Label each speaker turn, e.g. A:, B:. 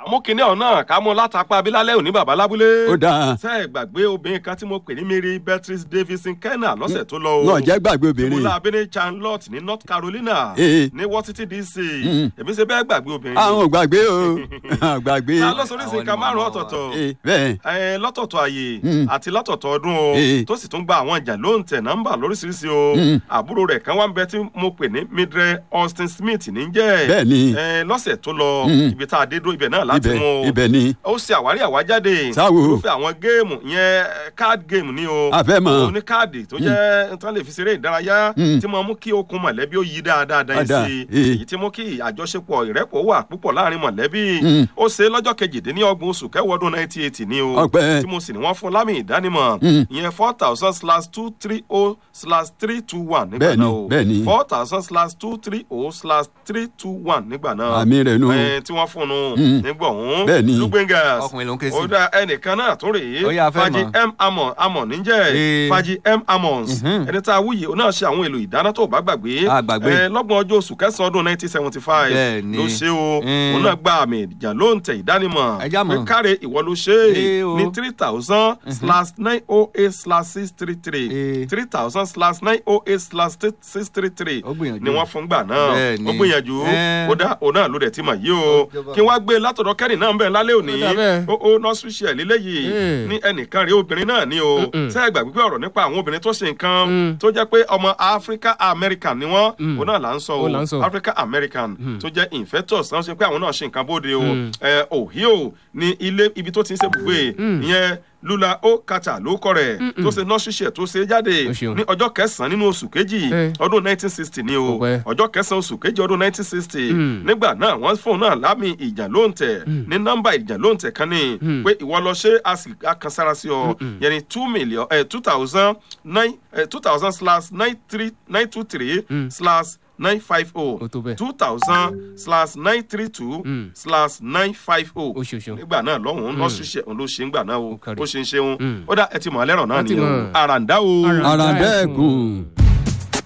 A: mú kinní ọ̀hún náà ká mú látàpá abilálẹ̀ òní bàbá lábúlé.
B: ó dáa
A: ṣe é gbàgbé obìnrin kan tí mo pè ní mary beatrice davidson kenna lọ́sẹ̀ tó lọ o.
B: wọn jẹ́ gbàgbé obìnrin
A: ìmúlá abẹ́rẹ́ charlotte ní north carolina
B: Eh.
A: ní washington dc
B: Mm.
A: èmi ṣe bẹ́ẹ̀ gbàgbé obìnrin
B: àwọn ò gbàgbé o àwọn ò gbàgbé
A: ta ló sọ oríṣi
C: Àwọn
A: nǹkan
C: ni
A: márùn
C: màmá
A: ọ̀tọ̀ọ̀tọ̀
B: Eh, bẹ́ẹ̀
A: ẹ lọ́tọ̀ọ̀tọ̀ àyè
B: Mm.
A: àti lọ́tọ̀ọ̀tọ̀ ọdún o
B: Eh.
A: tó sì tún gba àwọn ìjà ló ń tẹ̀ nọ́mbà lóríṣiríṣi o
B: Mm.
A: àbúrò rẹ̀ kan wá ń bẹ tí mo pè ní midre austin smith ní jẹ́
B: bẹ́ẹ̀ ni
A: ẹ lọ́sẹ̀ tó lọ
B: Mm.
A: ibi tá a dé dó ibẹ̀ náà láti
B: ibẹ̀
A: mú o
B: ibẹ̀ ni
A: ó ṣe àwárí àwájáde
B: Sáwo.
A: irúfẹ́ àwọn géèmù yẹn card game ni o
B: a fẹ́ mọ̀
A: òun ní káàdì tó jẹ́ tán lè fi ṣeré ìdárayá
B: Mm.
A: tí mo mú kí okun mọ̀lẹ́bí ó yí dáadáa dáa
B: Dáadáa,
A: sí i
B: eh.
A: èyí tí mú kí àjọṣepọ̀ ìrẹ́pọ̀ wà púpọ̀ láàrin mọ̀lẹ́bí
B: Mm.
A: ó ṣe lọ́jọ́ kejìdínlọ́gbọ̀n oṣù kẹwàá ọdún nineteen eighty ni o
B: Ọpẹ́.
A: tí mo sì ní wọ́n fún lámì ìdánimọ̀
B: Mm.
A: ìyẹn four thousand slash two three oh slash three two one nígbà
B: Bẹ́ẹ̀ni,
A: náà o
B: bẹ́ẹ̀ni.
A: four thousand slash two three oh slash three two one nígbà náà
B: àmì rẹ̀ nù
A: ẹ tí wọ́n fún un
B: Mm.
A: nígbà ọ̀hún
B: Bẹ́ẹ̀ni.
A: lugbengas
C: Ọkùnrin ló ń ké sí.
A: ó dá ẹnìkan náà tó rèé
C: Ó yá, a fẹ́
A: faji
C: mọ̀.
A: m amon amon níjẹ́
C: Ee.
A: faji m amons
C: Mhm.
A: ẹni tá a wúyè ó náà ṣe àwọn èlò ìdáná tó bá gbàgbé
C: A gbàgbé.
A: ẹ lọ́gbọ̀n ọjọ́ oṣù kẹsàn-án ọdún nineteen seventy five
C: Bẹ́ẹ̀ni.
A: ló ṣe o
C: Mm.
A: òun náà gba àmì ìjà ló ń tẹ ìdánimọ̀
C: Ẹ já mọ̀.
A: pé káre ìwọ ló ṣe
C: Ee
A: é
C: o.
A: ní three thousand slash nine oh eight slash six three three
C: Ee.
A: three thousand slash nine oh eight slash six three three
C: Ó gbìyànjú.
A: ni wọ́n fún gbà náà
C: Bẹ́ẹ̀ni.
A: ó gbìyànjú
C: Ẹ́.
A: ó dá òun náà ló dẹ̀ ti mọ̀ yìí o kí wọ́n á gbé látọ̀dọ̀ kẹ́rin náà ń bẹ̀ lálẹ́ òní
D: Ó dà bẹ́ẹ̀.
A: ó ó nọ́ọ̀sì ṣe léléyìí
D: Mm.
A: ní ẹnìkan rí obìnrin náà ní o
D: Mm-mm.
A: ṣé ẹ gbàgbé pé ọ̀rọ̀ nípa àwọn obìnrin tó ṣe nǹkan
D: Mm.
A: tó jẹ́ pé ọmọ Africa American ni wọ́n
D: Mm.
A: òun náà là ń sọ
D: Ó là ń
A: o
D: sọ.
A: Africa American tó jẹ́ infectus náà ṣe pé àwọn náà ṣe nǹkan bóde o
D: Mm.
A: ẹ Ohio ní ilé ibi tó ti ń ṣe bùgbé
D: Mm.
A: ìyẹn lula o kata ló kọ rẹ̀ tó ṣe nọ́ọ̀sì ṣe tó ṣe jáde
D: Ó ṣeun.
A: ní ọjọ́ kẹsàn-án nínú oṣù kejì
D: Eh.
A: ọdún 1960 ni o
D: Ọpẹ́.
A: ọjọ́ kẹsàn-án oṣù kejì ọdún 1960
D: Mm.
A: nígbà náà wọ́n fóun náà lámì ìjà ló ń tẹ̀ ní nọ́mbà ìjà ló ń tẹ̀ kan ní
D: Mm.
A: pé ìwọ lọ ṣe a sì a kan sára sí ọ yẹn ni two million ẹ two thousand nine ẹ two thousand slash nine three nine two three
D: Mm.
A: slash nine five oh
D: Ó tó bẹ́ẹ̀.
A: two thousand slash nine three two
D: Mm.
A: slash nine five oh
D: Ó ṣe, ó ṣe.
A: nígbà náà lọ́hùn-ún lọ́ọ́ ṣiṣẹ́ òun ló ṣe ń gbà náà o
D: Ó kárí.
A: ó ṣe ń ṣeun
D: Mm.
A: ó dá ẹ ti mọ̀ ọ́ lẹ́rọ̀ náà
D: Wọ́n ti
A: nìyẹn o
D: mọ̀.
A: àràǹdá o.
D: Àràǹdá.
B: àràǹdẹ́ẹ̀kùn.